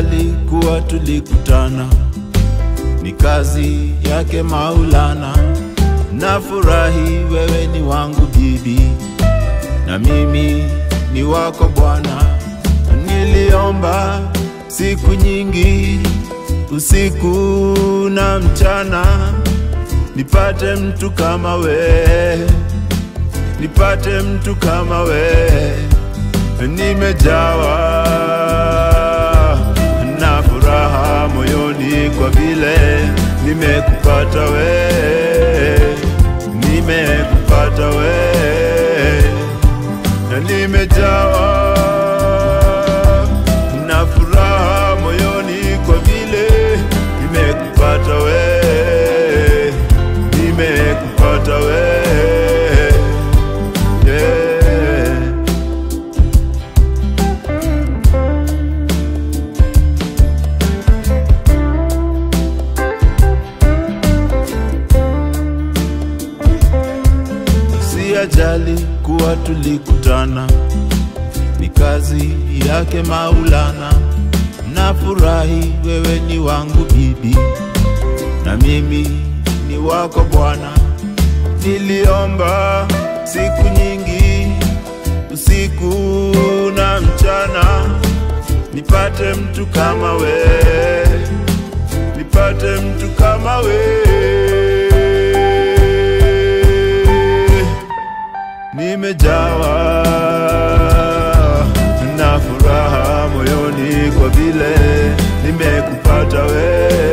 Sijali kuwa tulikutana, ni kazi yake Maulana. Nafurahi wewe ni wangu bibi, na mimi ni wako Bwana. Niliomba siku nyingi, usiku na mchana, nipate mtu kama we, nipate mtu kama we. Nimejawa na furaha moyoni kwa vile nimekupata we, nimekupata we, na nimejawa na furaha moyoni kwa vile nimekupata we, nimekupata we, yeah. si ajali kuwa tulikutana, ni kazi yake Maulana. Nafurahi wewe ni wangu bibi, na mimi ni wako Bwana. Niliomba siku nyingi, usiku na mchana, nipate mtu kama we, nipate mtu kama we. Nimejawa na furaha moyoni kwa vile nimekupata we,